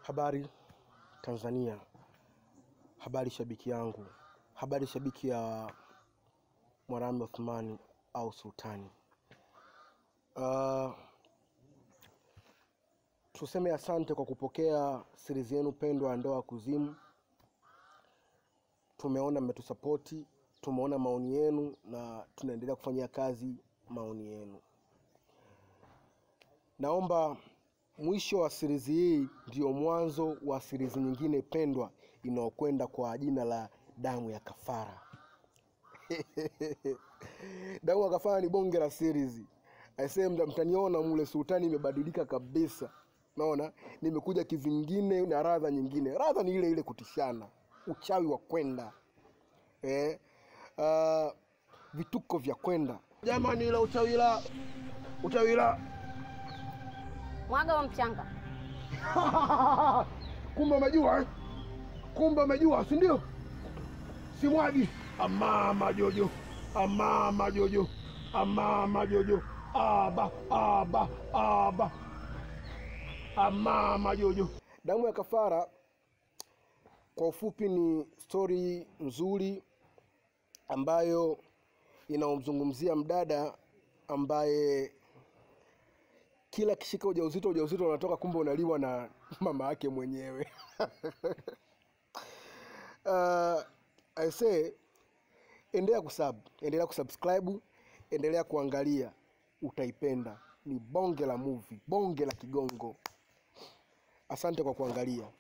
Habari Tanzania, habari shabiki yangu, habari shabiki ya Mwarami Othmani au Sultani. Uh, tuseme asante kwa kupokea series yenu pendwa ya Ndoa Kuzimu. Tumeona mmetusapoti, tumeona maoni yenu na tunaendelea kufanyia kazi maoni yenu. Naomba mwisho wa series hii ndio mwanzo wa series nyingine pendwa inayokwenda kwa jina la Damu ya Kafara. Damu ya Kafara ni bonge la series. Aisee, mta- mtaniona mule Sultani imebadilika kabisa. Naona nimekuja kivingine na radha nyingine. Radha ni ile ile kutishana, uchawi wa kwenda eh, uh, vituko vya kwenda. Jamani, ila uchawi la uchawi la Mwaga wa mchanga. kumbe umejua eh? kumbe umejua si ndio simwagi amama jojo amama jojo amama jojo aba aba aba amama jojo damu ya kafara kwa ufupi ni stori nzuri ambayo inaomzungumzia mdada ambaye kila kishika ujauzito ujauzito unatoka kumbe unaliwa na mama yake mwenyewe uh, I say endelea kusub endelea kusubscribe endelea kuangalia utaipenda ni bonge la movie bonge la kigongo asante kwa kuangalia